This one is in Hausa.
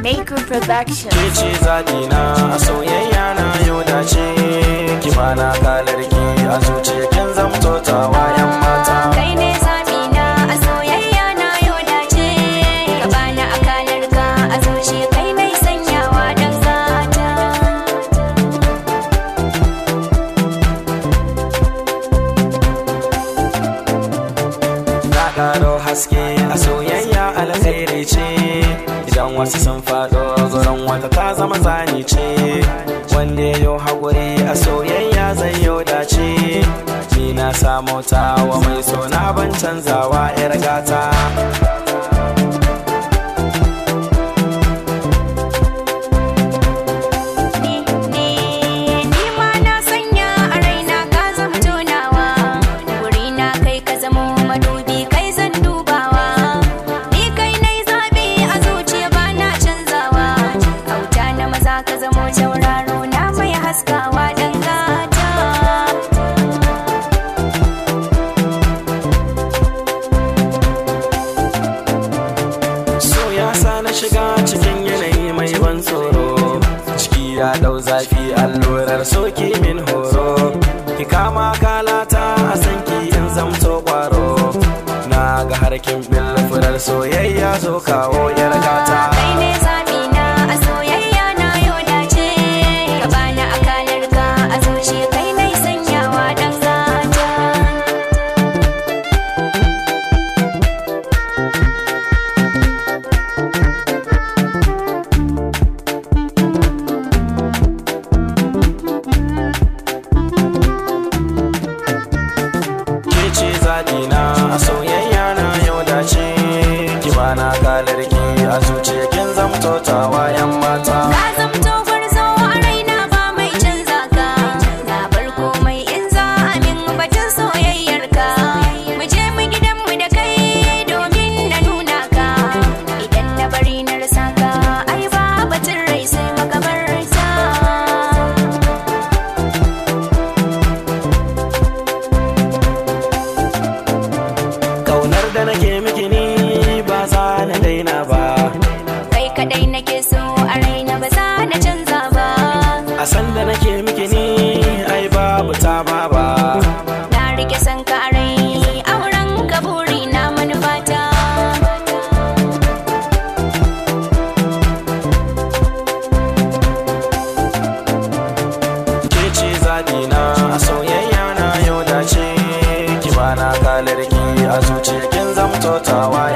Naku Production. Ke ce zaɓina a soyayya na yau dace ki bana kalar ki a zuciya kin zamto tawa yan mata Kai ne zaɓina a soyayya na yau dace. Ka bani akalar ka a zuciya kai ne sanyawa dan gata. na ƙaro haske a soyayya alkhairi ce idan wasu sun faɗo gurin wata ta zama zani ce wanda ya yau haƙuri a soyayya zai yau dace ni na samu ta wa mai so na ban canzawa 'yar gata Ni, ni, ni ma na sanya a raina ka zama tonawa. Wuri na kai ka zamo madubi kai zan dubawa. Ni kai nai zaɓi a zuciya ba na canzawa. Auta na maza ka zamo tauraro na mai haskawa dan gata. so ya sa na shiga cikin yanayi mai ban tsoro ciki ya dau zafi allurar soke min horo ki kama kalata a sanki in zamto kwaro na ga harkin furar soyayya zo kawo yar gata Kai ne zaɓina a soyayya na yau dace. Ka bani akalar ka a zuciya kai nai sanyawa dan gata. ke ce zaɓina a soyayya na yau dace ki bana kalar ki a zuciya kin zamto tawa yan mata Ka zamto gwarzo a raina ba mai canza ka Na bar komai in za a min batun soyayyar ka Mu je mu gidanmu da kai domin na nuna ka Idan na bari na rasa ka ai ba batun rai sai makabarta kaunar da nake miki ni ba za na daina ba Kai kadai nake so a raina ba za na canza ba a san da nake miki ni ai babu ta ba ba Na rike san ka a rai auren ka buri na manufata ke ce zaɓina a soyayya na yau dace ki bana kalar ki a zuciya kin zamto tawa